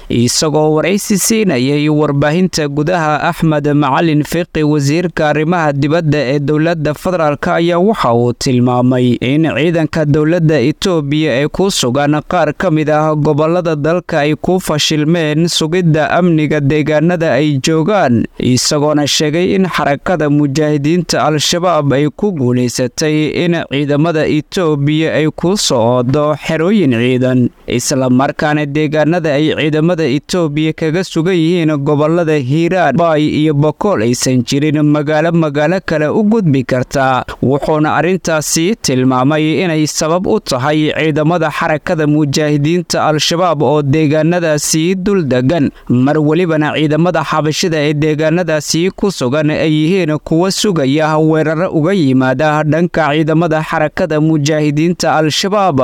isagoo waraysi siinayay warbaahinta gudaha axmed macalin fiqi wasiirka arrimaha dibadda ee dowladda federaalk ayaa waxa uu tilmaamay in ciidanka dowladda itoobiya ee ku sugan qaar ka mid ah gobolada dalka ay ku fashilmeen sugidda amniga deegaanada ay joogaan isagoona sheegay in xarakada mujaahidiinta al-shabaab ay ku guulaysatay in ciidamada itoobiya ay ku soo oodo xerooyin ciidan islamarkaana deegaanada ay ciidamada itoobiya kaga sugan yihiin gobolada hiiraan baay iyo bokool aysan jirin magaalo magaalo kale u gudbi kartaa wuxuuna arrintaasi tilmaamay inay sabab u tahay ciidamada xarakada mujaahidiinta al-shabaab oo deegaanadaasi dul degan mar welibana ciidamada xabashida ee deegaanadaasi ku sugan ay yihiin kuwa sugaya weeraro uga yimaada dhanka ciidamada xarakada mujaahidiinta al-shabaab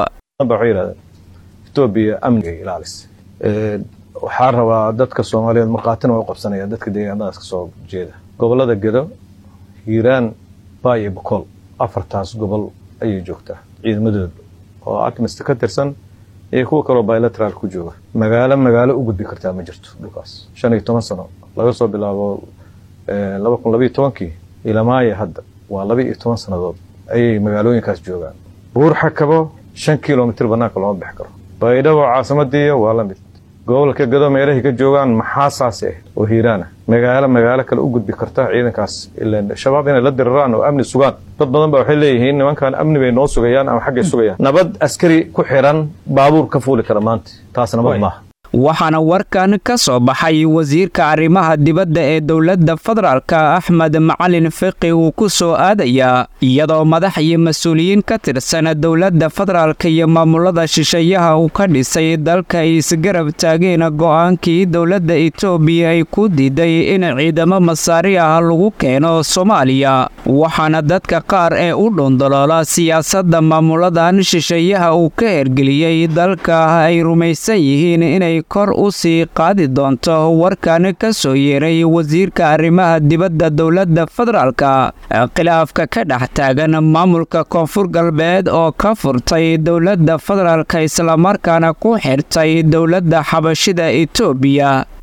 etoobiya amnigay ilaalisa waxaa rabaa dadka soomaaliyeed markhaatina waa u qabsanayaan dadka deegaanadaas ka soo jeeda gobolada gedo hiiraan baay iyo bokool afartaas gobol ayay joogtaa ciidamadooda oo akmista ka tirsan iyo kuwa kaloo bilateraal ku jooga magaalo magaalo u gudbi kartaa ma jirto dhulkaas shan iyo toban sano laga soo bilaabo laba kun labayo tobankii ilamaaya hadda waa laba iyo toban sannadood ayay magaalooyinkaas joogaan buur xakabo shan kilomitr banaanka looma bixi karo baydhabo caasimadiiyo waa la mid gobolka gado meelahay ka joogaan maxaa saas ah oo hiiraana magaalo magaalo kale u gudbi karta ciidankaas ilan shabaab inay la diriraan oo amni sugaan dad badan ba waxay leeyihiin nimankan amni bay noo sugayaan ama xaggay sugayaan nabad askari ku xiran baabuur ka fuuli kara maanta taas nabad maaha waxaana warkan ka soo baxay wasiirka arrimaha dibadda ee dowladda federaalka axmed macalin fiqi uu ku soo aadayaa iyadoo madax iyo mas-uuliyiin ka tirsan dowladda federaalka iyo maamulada shisheeyaha uu ka dhisay dalka ay isgarab taageen go'aankii dowladda itoobiya ay ku diiday in ciidamo masaari ah lagu keeno soomaaliya waxaana dadka qaar ee u dhundoloola siyaasadda maamuladan shisheeyaha uu ka hergeliyey dalka ay rumaysan yihiin inay kor u sii qaadi doonto warkan ka soo yeeray wasiirka arrimaha dibadda dowladda federaalka khilaafka ka dhex taagan maamulka koonfur galbeed oo ka furtay dowladda federaalka islamarkaana ku xirtay dowladda xabashida itoobiya